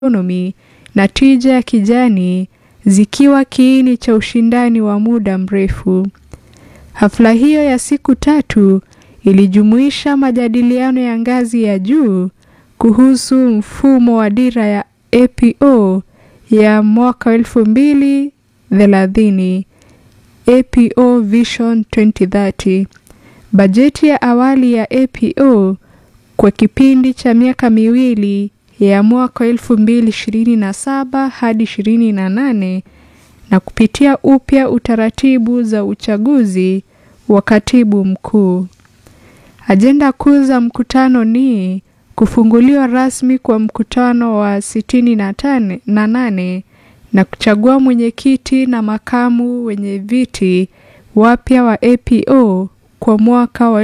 economy na tija ya kijani zikiwa kiini cha ushindani wa muda mrefu. Hafla hiyo ya siku tatu ilijumuisha majadiliano ya ngazi ya juu kuhusu mfumo wa dira ya APO ya mwaka 2030 APO Vision 2030. Bajeti ya awali ya APO kwa kipindi cha miaka miwili ya mwaka 2027 hadi 28 na kupitia upya utaratibu za uchaguzi wa katibu mkuu. Ajenda kuu za mkutano ni kufunguliwa rasmi kwa mkutano wa 68 na nane na kuchagua mwenyekiti na makamu wenye viti wapya wa APO kwa mwaka wa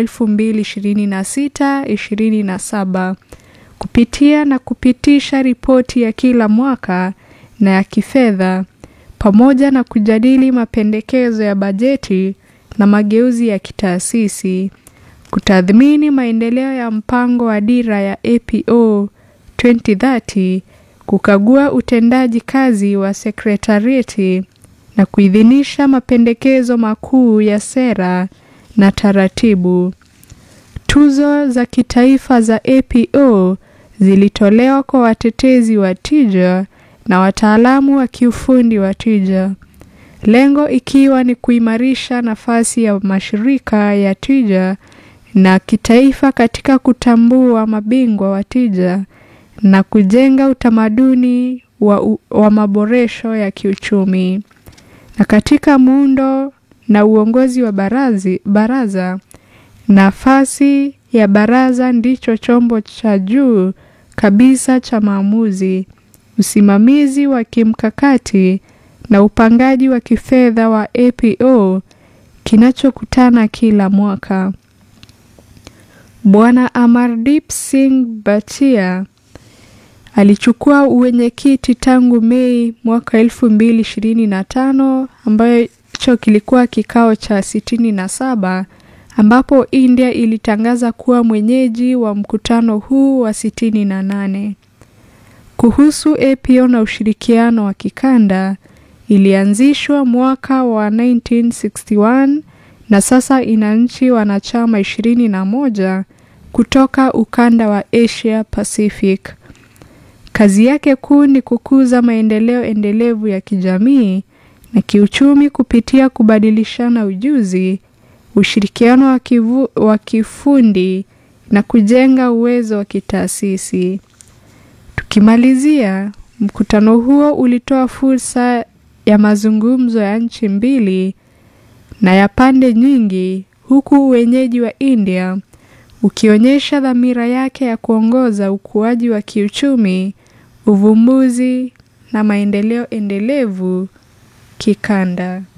2026-27 kupitia na kupitisha ripoti ya kila mwaka na ya kifedha pamoja na kujadili mapendekezo ya bajeti na mageuzi ya kitaasisi, kutathmini maendeleo ya mpango wa dira ya APO 2030, kukagua utendaji kazi wa sekretarieti na kuidhinisha mapendekezo makuu ya sera na taratibu. Tuzo za kitaifa za APO zilitolewa kwa watetezi wa tija na wataalamu wa kiufundi wa tija, lengo ikiwa ni kuimarisha nafasi ya mashirika ya tija na kitaifa katika kutambua mabingwa wa tija na kujenga utamaduni wa, wa maboresho ya kiuchumi. Na katika muundo na uongozi wa barazi, baraza nafasi ya baraza ndicho chombo cha juu kabisa cha maamuzi, usimamizi wa kimkakati na upangaji wa kifedha wa APO kinachokutana kila mwaka. Bwana Amardeep Singh Bhatia alichukua uwenyekiti tangu Mei mwaka 2025 ambacho kilikuwa kikao cha 67 ambapo India ilitangaza kuwa mwenyeji wa mkutano huu wa 68. Kuhusu APO na ushirikiano wa kikanda, ilianzishwa mwaka wa 1961 na sasa ina nchi wanachama 21 kutoka ukanda wa Asia Pacific. Kazi yake kuu ni kukuza maendeleo endelevu ya kijamii na kiuchumi kupitia kubadilishana ujuzi, ushirikiano wa kivu, wa kifundi na kujenga uwezo wa kitaasisi. Tukimalizia, mkutano huo ulitoa fursa ya mazungumzo ya nchi mbili na ya pande nyingi, huku wenyeji wa India ukionyesha dhamira yake ya kuongoza ukuaji wa kiuchumi, uvumbuzi na maendeleo endelevu kikanda.